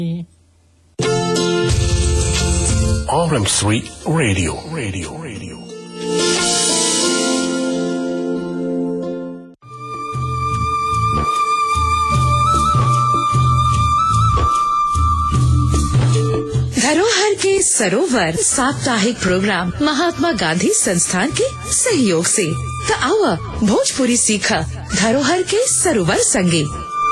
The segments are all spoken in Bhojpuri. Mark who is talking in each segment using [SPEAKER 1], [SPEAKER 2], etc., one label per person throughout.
[SPEAKER 1] RM3 Radio. Radio. Radio.
[SPEAKER 2] धरोहर के सरोवर साप्ताहिक प्रोग्राम महात्मा गांधी संस्थान के सहयोग से त आवा भोजपुरी सीखा धरोहर के सरोवर संगे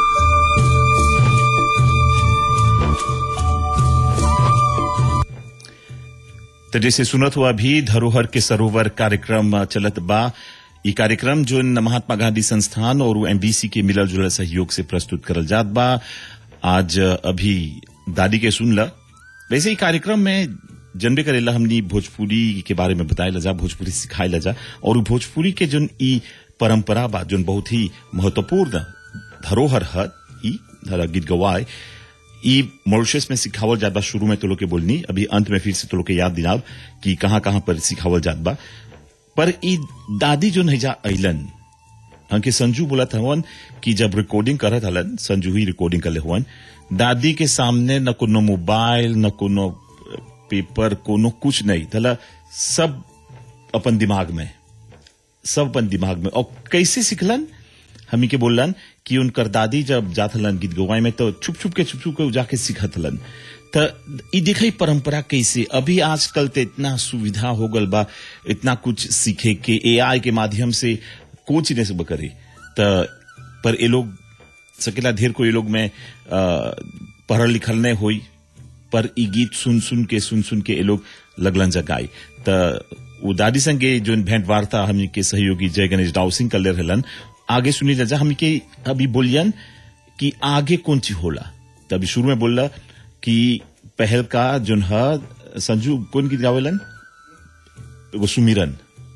[SPEAKER 3] तो जैसे सुनत हुआ भी धरोहर के सरोवर कार्यक्रम चलत बा ई कार्यक्रम जो महात्मा गांधी संस्थान और एमबीसी के मिलल जुलल सहयोग से प्रस्तुत करल जात बा आज अभी दादी के सुन ल वैसे ही कार्यक्रम में जनबे करेला हमनी भोजपुरी के बारे में बताए जा भोजपुरी सिखाए जा और उ भोजपुरी के जोन ई परंपरा बा जोन बहुत ही महत्वपूर्ण धरोहर है ई धरा गीत गवाए ई मॉरिशस में सिखावल जात बा शुरू में तो लोग के बोलनी अभी अंत में फिर से तो लोग के याद दिलाव कि कहाँ कहाँ पर सिखावल जात बा पर ई दादी जो नैजा अइलन हमके संजू बोलत हवन कि जब रिकॉर्डिंग करत हलन संजू ही रिकॉर्डिंग करले हुवन दादी के सामने न कोनो मोबाइल न कोनो पेपर कोनो कुछ नहीं तला सब अपन दिमाग में सब अपन दिमाग में और कैसे सिखलन हमी के बोलन कि उनकर दादी जब जात हलन गीत गवाए में तो छुप छुप के छुप छुप के जाके सिखत हलन त ई देखई परंपरा कैसे अभी आजकल ते इतना सुविधा हो गल बा इतना कुछ सीखे के एआई के माध्यम से कोच ने सब करे त पर ए लोग सकेला ढेर को ये लोग में अ, पढ़ल लिखल नहीं होई पर ई गीत सुन सुन के सुन सुन के ये लोग लगलन जगाई त वो दादी संगे जो भेंट वार्ता हमनी के सहयोगी जय गणेश राव सिंह कले रहलन आगे सुनी जा हमनी के अभी बोलियन कि आगे कौन चीज होला तभी शुरू में बोला कि पहल का जोन है संजू कौन गीत गावेलन एगो सुमिरन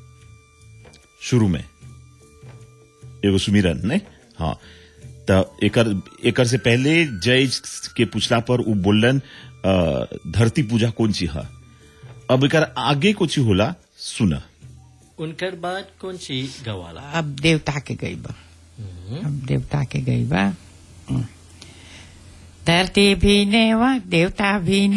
[SPEAKER 3] शुरू में एगो सुमिरन नहीं हाँ त एकर एकर से पहले जय के पूछला पर उ बोलन अ, धरती पूजा कौन ची है अब एकर आगे कुछ होला सुना
[SPEAKER 4] उनकर बाद कौन सी गवाला
[SPEAKER 5] अब देवता के गई बा अब देवता के गई बा हम्म। धरती भी नेवा देवता भी